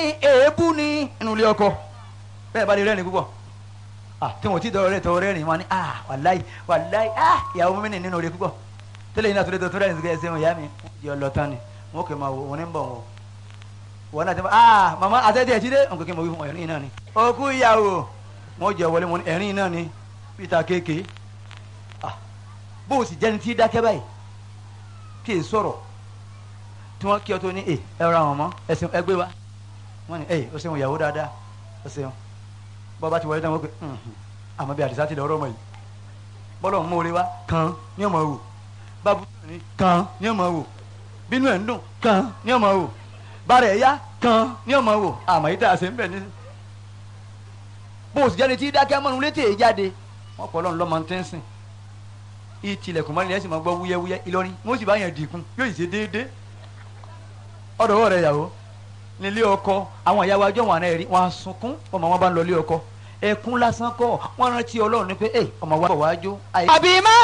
èébú ní inú ilé ọkọ bẹ́ẹ̀ bá lè rẹ́rìn púpọ̀ ah tí wọn ti dọ̀rọ̀ rẹ̀ tọ́ rẹ́rìn wọn ni ah wàláì wàláì ah ìyàwó mi ní nínú rẹ̀ púpọ̀ tẹ́lẹ̀ yìí náà tó lè tó tó rẹ́rìn sí kẹ́sẹ́ wọn ìyá mi yọ lọ tán ni wọn kò máa wò wọn ní bọ̀ wọn wọn náà ti máa ah màmá àtẹ́tẹ́ ẹ̀jí dé nǹkan kí n mọ̀ wí fún ẹ̀rín náà ni òkú ìyàwó wọn jẹ wọlé wọn ní ẹ̀rín náà ni peter kéèké ah bó o sì jẹ́ni tí dákẹ́ báyìí kí è sọ̀rọ̀ tí wọ́n kí ọ tó ní ẹ ẹ ra wọn mọ́ ẹsìn ẹgbẹ́ wa wọ́n ní ẹ o ṣeun ìyàwó dáadáa o ṣeun bọ́ bá ti wọlé náà wọ́n pe àmọ́ bí àdìsá ti lọ ọ̀rọ̀ ọmọ yìí bọ́lọ̀ ń mórí wa kàn ní ọmọ wò bábú ní kàn ní ọmọ wò bínú ẹ̀ ń dùn kàn ní ọmọ wò bàrẹ̀ ẹ̀ yá kàn ní ọmọ wò àmọ́ yìí tá a ṣe ń bẹ̀ ní. bó o sì jáde tí dákẹ́ mọ́nu létí èyí jáde wọ́n pọ̀ lọ́nà lọ́mọ tẹ́ ń sìn ìtìlẹ̀kùn mọ́ni ẹ̀ sì máa gbọ́ wúyẹ́wúyẹ́ Ìlọrin wọ́n sì bá yẹn dìkun yóò sì ṣe déédéé ọ̀dọ̀ rẹ̀ yàwó nílé ọkọ àwọn ìyàwó ajọ́ wọn àná ẹ̀rí wọn á sunkún ọmọ wọn bá ń lọ ilé ọkọ ẹkún lásán kọ́ wọn rántí Ọlọ́run ní pé ẹ ọmọ wa bọ̀ wá jó. àbí má